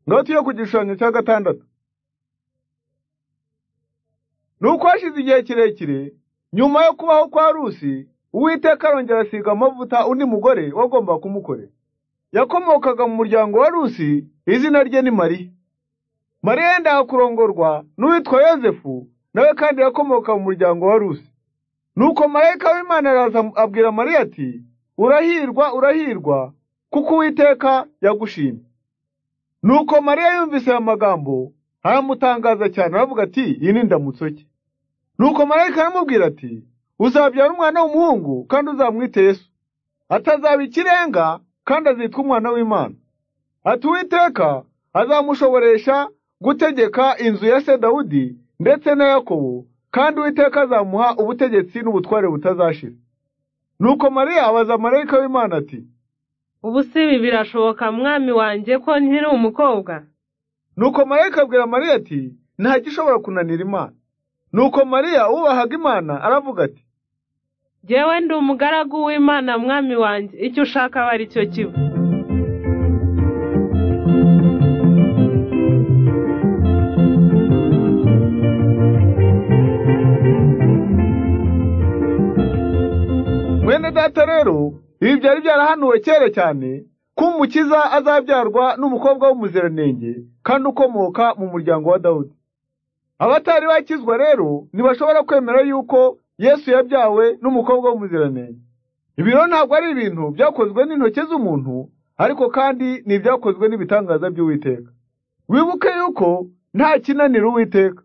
noti yo ku gishushanyo cya gatandatu ni uko hashize igihe kirekire nyuma yo kubaho kwa rusi uwiteka arongera asiga amavuta undi mugore wagomba kumukorera yakomokaga mu muryango wa rusi izina rye ni mariya mariya yendaga kurongorwa n'uwitwa yozefu nawe kandi yakomoka mu muryango wa rusi nuko marayika w'imana araza abwira mariya ati urahirwa urahirwa kuko uwiteka yagushimye nuko mariya yumvise aya magambo aramutangaza cyane aravuga ati iyi ni ndamutso cye nuko marayika aramubwira ati uzabyara umwana w'umuhungu kandi uzamwite yesu atazaba ikirenga kandi azitwa umwana w'imana ati uwiteka azamushoboresha gutegeka inzu ya se dawudi ndetse na yakobo kandi uwiteka azamuha ubutegetsi n'ubutware butazashira nuko mariya abaza marayika w'imana ati ubu si ibi birashoboka mwami wanjye ko nkiri umukobwa nuko marayika abwira mariya ati nta gishobora kunanira imana nuko mariya ubahaga imana aravuga ati jyewe ndi umugaragu w'imana mwami wanjye icyo ushaka aba ari cyo kiba mwene data rero ibi byari byarahanuwe kera cyane ko umukiza azabyarwa n'umukobwa w'umuziranenge kandi ukomoka mu muryango wa dawudi abatari bakizwa rero ntibashobora kwemera yuko yesu yabyawe n'umukobwa w'umuziranenge ibiro ntabwo ari ibintu byakozwe n'intoki z'umuntu ariko kandi ni ibyakozwe n'ibitangaza by'uwiteka wibuke yuko nta kinanira uwiteka